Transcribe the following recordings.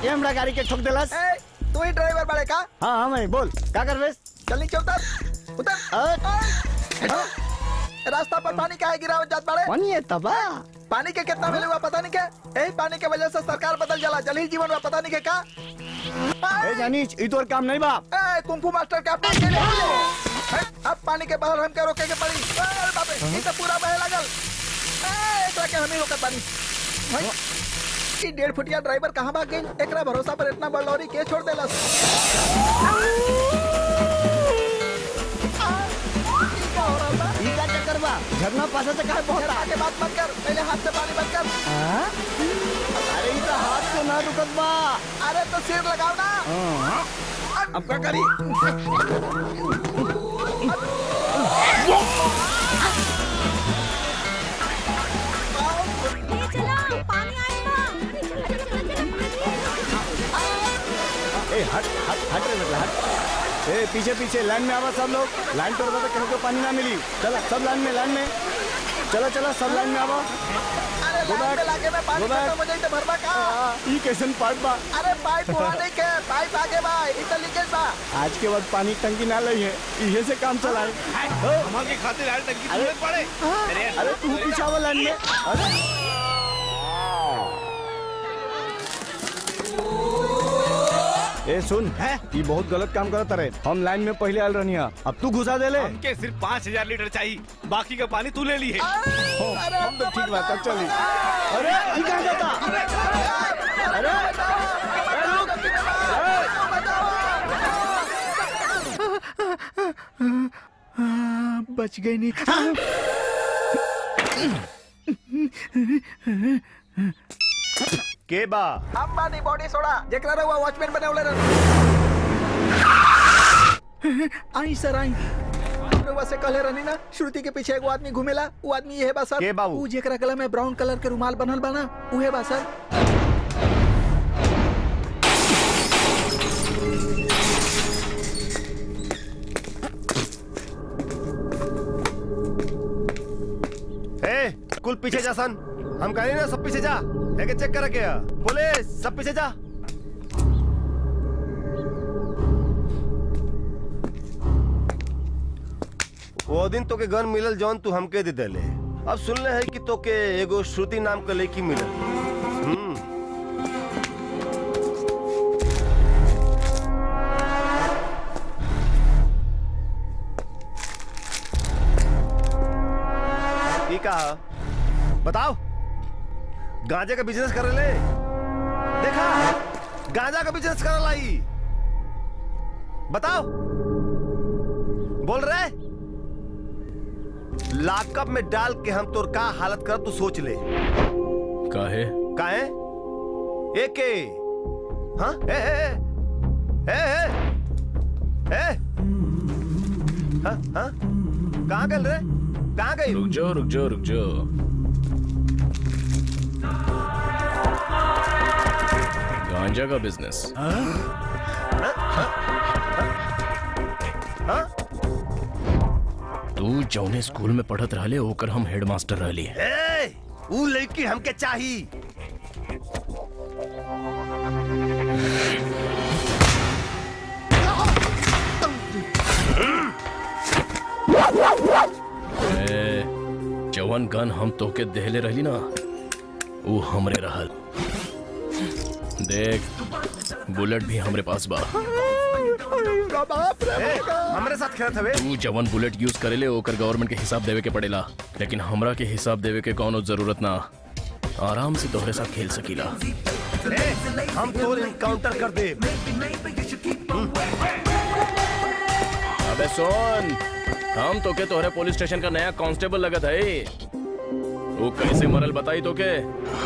ये हमरा गाड़ी के ठोक देलस ए, तू ही ड्राइवर बड़े का हाँ हाँ मैं बोल क्या कर बेस चल नीचे उतर उतर अ- ए, रास्ता पर पानी काहे गिरावत जात बड़े पानी है तबा पानी के कितना मिले हुआ पता नहीं क्या यही पानी के वजह से सरकार बदल जाला जल ही जीवन हुआ पता नहीं के का ए जानीच ई तोर काम नहीं बा ए, कुंफू मास्टर के अपने के लिए ए, अब पानी के बाहर हमके रोके के पड़ी ए, अरे बाप रे ई तो पूरा बहे लगल ए, एकरा के हम ही रोकत बानी भाई ई डेढ़ फुटिया ड्राइवर कहाँ भाग गई एकरा भरोसा पर इतना बड़ लॉरी के छोड़ देलस आ, ई का हो रहल बा? ई का चक्कर बा झरना पासा से काहे बहुत झरना के बात मत कर पहले हाथ से पानी बंद कर हाँ? अरे ई तो हाथ से ना रुकत बा अरे तो सिर लगाओ ना हाँ। अब क्या करी ये चला पानी आएगा ए हट हट हट रे बेटा हट ए पीछे पीछे लाइन में आवा सब लोग लाइन तोड़ तो किसी को पानी ना मिली चलो सब लाइन में लाइन में चलो चलो सब लाइन में आवा अरे Go लाइन back. में लाके में पानी Go back. खत्म हो जाई तो भरबा का ई कैसन पार्ट बा अरे पाइप वहाँ नहीं के पाइप आगे बा ई तो लीकेज बा आज के बाद पानी की टंकी ना लई है इहे से काम चलाए हमारे खातिर यार टंकी अरे तुरंत पड़े अरे यार, अरे तू पीछे आवा लाइन में अरे ए सुन हैं? ये बहुत गलत काम करत रहे हम लाइन में पहले आल रहनी अब तू घुसा दे ले हमके सिर्फ पाँच हजार लीटर चाहिए बाकी का पानी तू ले ली है अरे हम तो ठीक बात है चली अरे ई कहाँ जाता अरे ए, रुक बच गई नहीं के बा अंबानी बॉडी सोडा जेकरा रहुआ वॉचमैन बने उले रह आई सर आई रहुआ से कहले रहनी ना श्रुति के पीछे एगो आदमी घूमेला वो आदमी ये बा सर के बाबू? ऊ जेकरा गला में ब्राउन कलर के रुमाल बनल बा ना उहे बा सर ए, कुल पीछे जा सन हम कह रहे ना सब पीछे जा लेके चेक कर क्या पुलिस सब पीछे जा वो दिन तो के गन मिलल जौन तू हमके दे देले अब सुनले है कि तो के एगो श्रुति नाम के लड़की मिलल हम्म ई का बताओ गांजे का बिजनेस कर ले देखा गांजा का बिजनेस कर लाई बताओ बोल रहे लाकअप में डाल के हम तोर का हालत कर तू सोच ले काहे काहे एक के हाँ ए ए ए ए ए ए हाँ हाँ कहाँ गए रे कहाँ गई रुक जाओ रुक जाओ रुक जाओ गांजा का बिजनेस हाँ तू जौने स्कूल में पढ़त रहले ओकर हम हेडमास्टर रहली ए, ऊ लड़की हमके चाही ए, जवन गन हम तोके देहले रहली ना वो हमरे रहल देख बुलेट भी हमरे पास बा बाप रे ए, हमरे साथ खेलत हवे तू जवन बुलेट यूज करेले ओकर गवर्नमेंट के हिसाब देवे के पड़ेला लेकिन हमरा के हिसाब देवे के कौनो जरूरत ना आराम से तोहरे साथ खेल सकीला ए, हम तोर इनकाउंटर कर दे अबे सुन हम तो के तोहरे पुलिस स्टेशन का नया कांस्टेबल लगत है वो कैसे मरल बताई तो के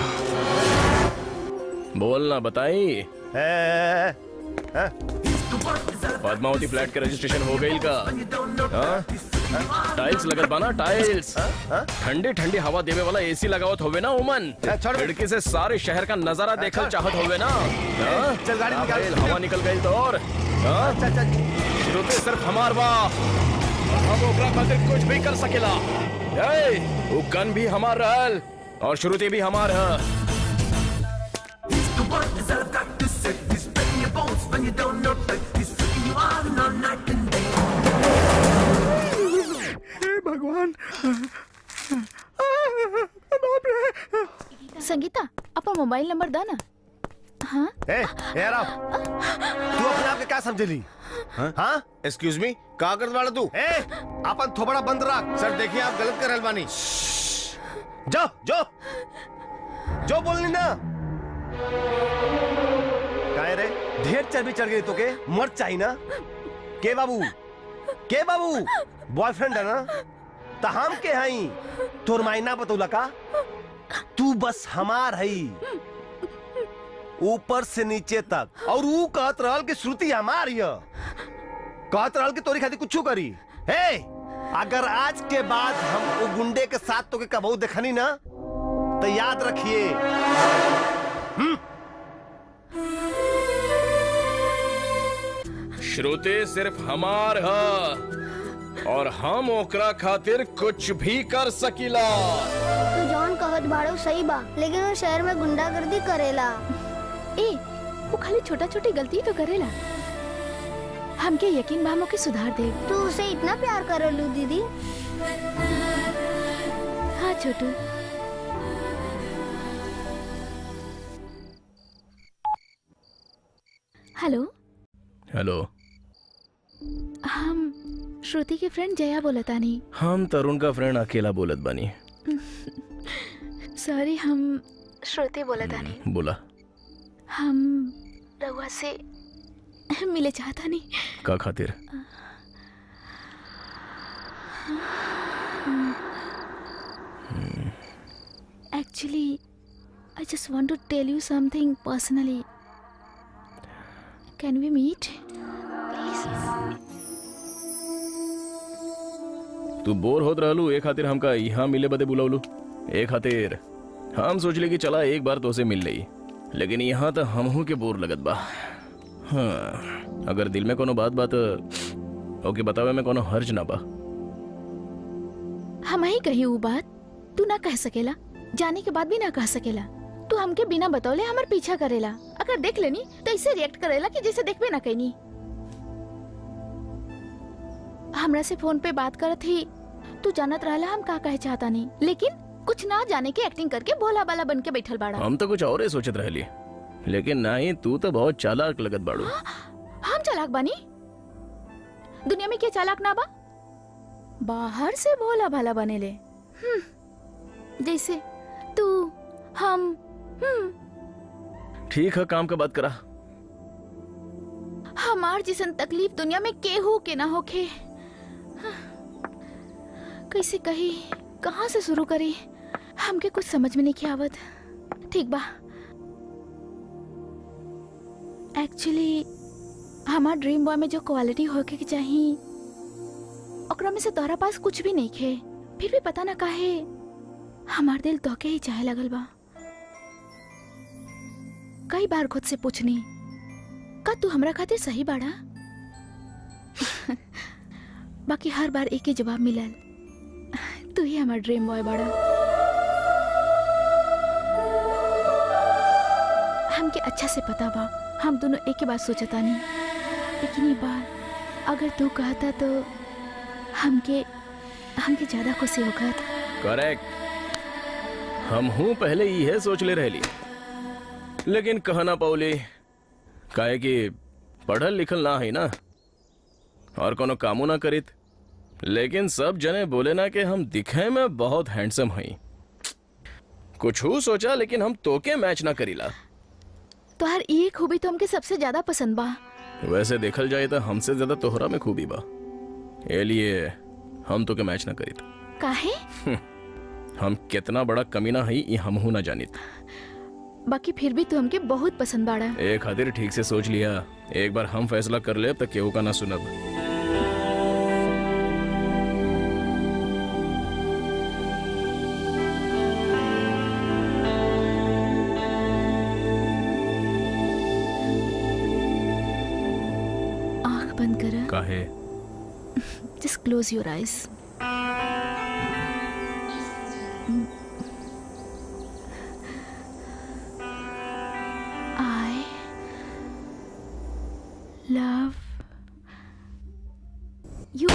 बोल ना बताई ए, ए, ए, पद्मावती फ्लैट के रजिस्ट्रेशन हो गई का हाँ? टाइल्स लगत बाना टाइल्स ठंडी ठंडी हवा देवे वाला एसी लगावत होवे ना उमन ए, छोड़। खिड़की से सारे शहर का नजारा देखल चाहत होवे ना हाँ? चल, गाड़ी हाँ, निकाल। भाई, हवा निकल गई तो और हाँ? चल चल श्रुति सिर्फ हमार बा और हम ओकरा खातिर कुछ भी कर सकेला ए, वो गन भी हमार रहल और श्रुति भी हमार है अपन मोबाइल नंबर दा ना हाँ ए ए राव तू अपने आप के क्या समझली हाँ एक्सक्यूज मी का करत वाला तू ए अपन थोबड़ा बंद रख सर देखिए आप गलत कर रहल बानी जो जो जो बोलनी ना काहे रे ढेर चर्बी चढ़ गई तो के मर चाहिए ना के बाबू के बाबू बॉयफ्रेंड है ना तो हम के हई तोर मायना बतौला का तू बस हमार हई ऊपर से नीचे तक और ऊ कहत रहल कि श्रुति हमार हिय कहत रहल कि तोरी खातिर कुछ करी हे अगर आज के बाद हम वो गुंडे के साथ तो के कबू देखनी ना तो याद रखिए श्रुति सिर्फ हमार ह और हम ओकरा खातिर कुछ भी कर सकीला तू जौन कहत बाड़ो सही बा लेकिन वो शहर में गुंडागर्दी करेला ए वो खाली छोटा छोटी गलती तो करेला हमके यकीन बा हम ओके सुधार दे तू उसे इतना प्यार करलू दीदी हाँ छोटू हेलो हेलो हम श्रुति के फ्रेंड जया बोलतानी हम तरुण का फ्रेंड अकेला बोलत बानी सॉरी हम श्रुति बोलतानी बोला हम रहुआ से मिले चाहता नहीं का खातिर Actually, I just want to tell you something personally. Can we meet? तू बोर होत रहलू ए खातिर हमका यहाँ मिले बदे बुलावलू ए खातिर हम सोचले कि चला एक बार तो से मिल लई लेकिन यहाँ तो हमहू के बोर लगत बा हाँ अगर दिल में कोनो बात बात ओके बतावे में कोनो हर्ज ना बा हम ही कही वो बात तू ना कह सकेला जाने के बाद भी ना कह सकेला तू हमके बिना बतौले हमार पीछा करेला अगर देख लेनी तो ऐसे रिएक्ट करेला कि जैसे देखबे ना कहीं हमरा से फोन पे बात करत ही तू जानत रहला हम का कहे चाहता नहीं लेकिन कुछ ना जाने की एक्टिंग करके भोला बाला बन के बैठल बाड़ा हम तो कुछ और ही सोचत रहली लेकिन नहीं तू तो बहुत चालाक लगत बाड़ू हम चालाक बानी दुनिया में क्या चालाक ना बा बाहर से भोला भाला बनेले हम्म, जैसे तू हम हम्म ठीक है काम का बात करा हमार जिसन तकलीफ दुनिया में केहू के ना होखे कैसे कही कहाँ से शुरू करी हमके कुछ समझ में नहीं आवत ठीक बा एक्चुअली हमार ड्रीम बॉय में जो क्वालिटी होके के चाहिए ओकरा में से तोहरा पास कुछ भी नहीं खे फिर भी पता ना काहे हमार दिल तोके ही चाहे लगल बा कई बार खुद से पूछनी का तू हमरा खातिर सही बाड़ा बाकी हर बार एक ही जवाब मिलल तू ही हमार ड्रीम बॉय बाड़ा हमके अच्छा से पता बा हम दोनों एक ही बात सोचता नहीं लेकिन ये बात अगर तू कहता तो हमके हमके ज्यादा खुशी होगा करेक्ट हम हूँ पहले ये सोच ले रहली लेकिन कहा ना पौली काहे कि पढ़ल लिखल ना है ना और कोनो कामो ना करित लेकिन सब जने बोले ना कि हम दिखे में बहुत हैंडसम हई कुछ सोचा लेकिन हम तोके मैच ना करीला तो हर ये खूबी तो हमके सबसे ज्यादा पसंद बा वैसे देखल जाए तो हमसे ज्यादा तोहरा में खूबी बा ए लिए हम तोके मैच ना करित काहे हम कितना बड़ा कमीना हई ये हमहू ना जानित बाकी फिर भी तू हमके बहुत पसंद बाड़ा एक खातिर ठीक से सोच लिया एक बार हम फैसला कर ले तो केहू का ना सुनब आंख बंद कर काहे just close your eyes I love you.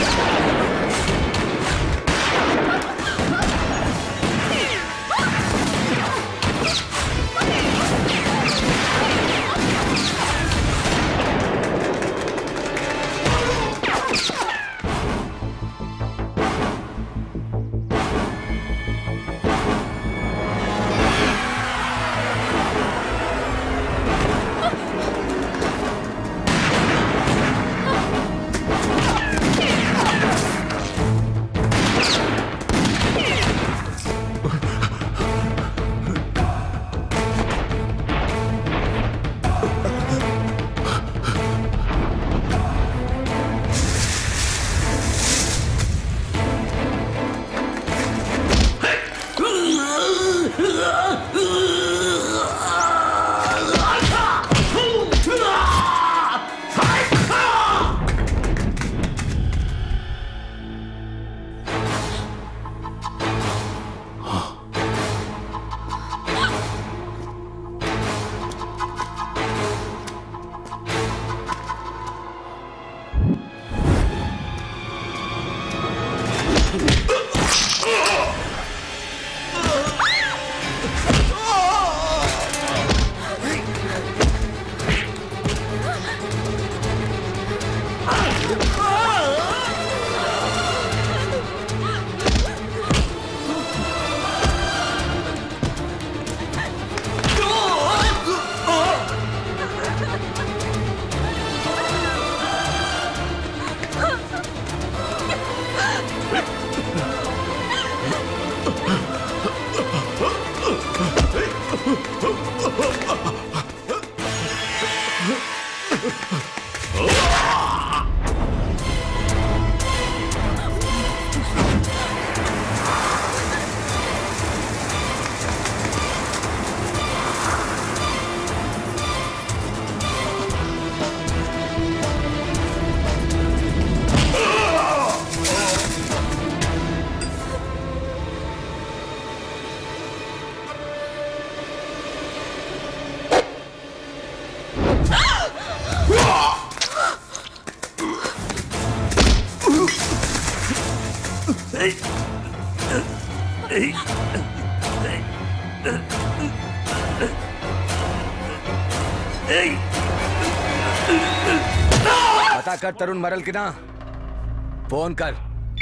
पता कर तरुण मरल की ना फोन कर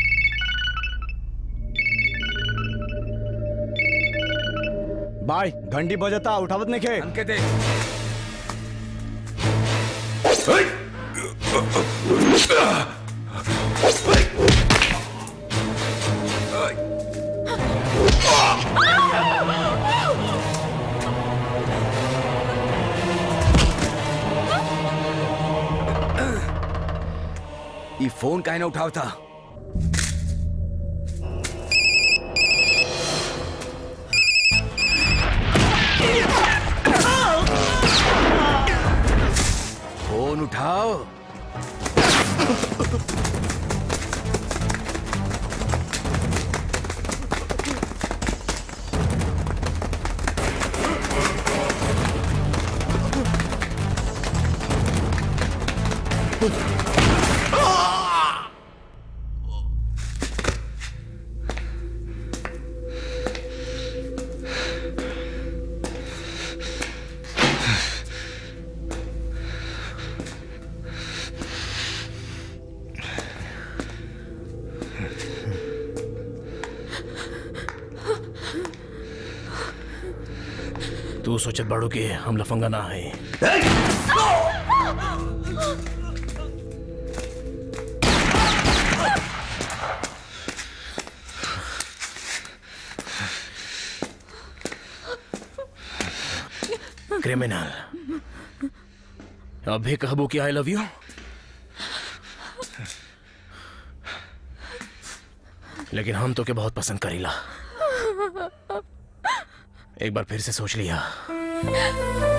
बाय घंटी बजता उठावत नहीं खे हमके दे ये फोन काहे ना उठावता फोन उठाओ तू सोचत बाड़ू कि हम लफंगा ना है क्रिमिनल अब भी कहबू कि आई लव यू लेकिन हम तो के बहुत पसंद करीला एक बार फिर से सोच लिया